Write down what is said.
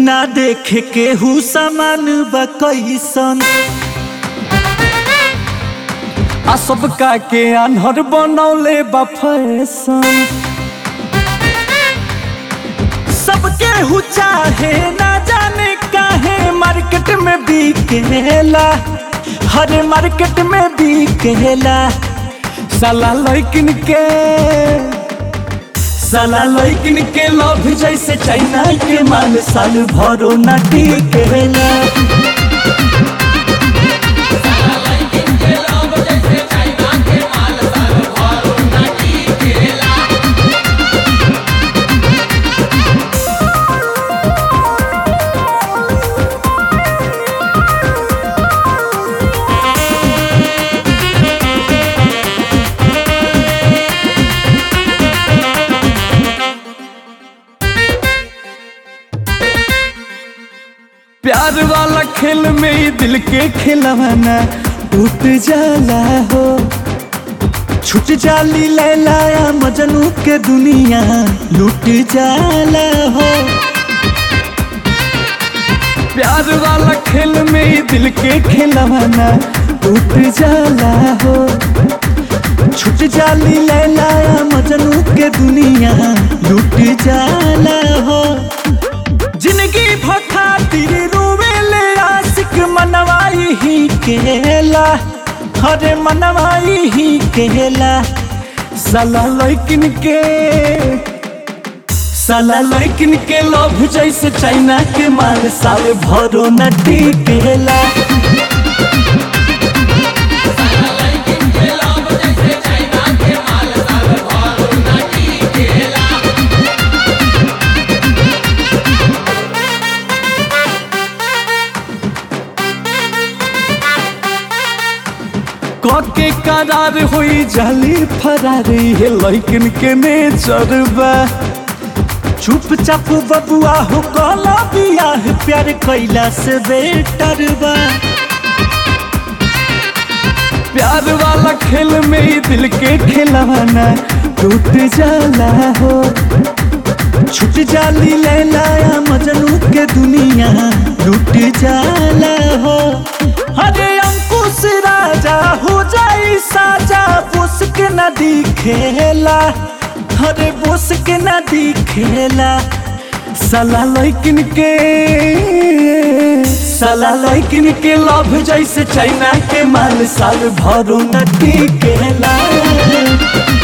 ना देखे केहू समान बा कैसन आ सबका के आन्हर बनौले बा फैशन सबके हु चाहे ना जाने काहे मार्केट में बिकेला हर मार्केट में बिकेला साला लैकिन के साला लैकिन के लव जैसे चाइना के माल साल भरो ना टिकेला प्यार वाला खेल में ही दिल के खिलवाना टूट जाला हो छूट जाली लैलाया मजनू के दुनिया लूट जाला हो प्यार वाला खेल में ही दिल के खिलवाना टूट जाला हो छूट जाली लैलाया मजनू के दुनिया लूट जाला हो जिंदगी भखातिर रोवेले आशिक मनवाई ही केला हरे मनवाई ही केला साला लैकिन के साला लैकिन के लव जैसे चाइना के माल साल भरो न टिकेला के करार हुई जाली फरारी है लैकिन के नेचर बा चुपचाप बबुआ हो कला बियाह प्यार कैला से बेटर बा प्यार वाला खेल में ही दिल के खिलवाना टूट जाला हो छूट जाली लैलाया मजनू के दुनिया लूट जाला हो अरे अंकुश राजा हो जाई साजा बोस के नदी खेला अरे बोस के नदी खेला साला लैकिन के साला लैकिन के लव जैसे चाइना के माल साल भरो नदी केला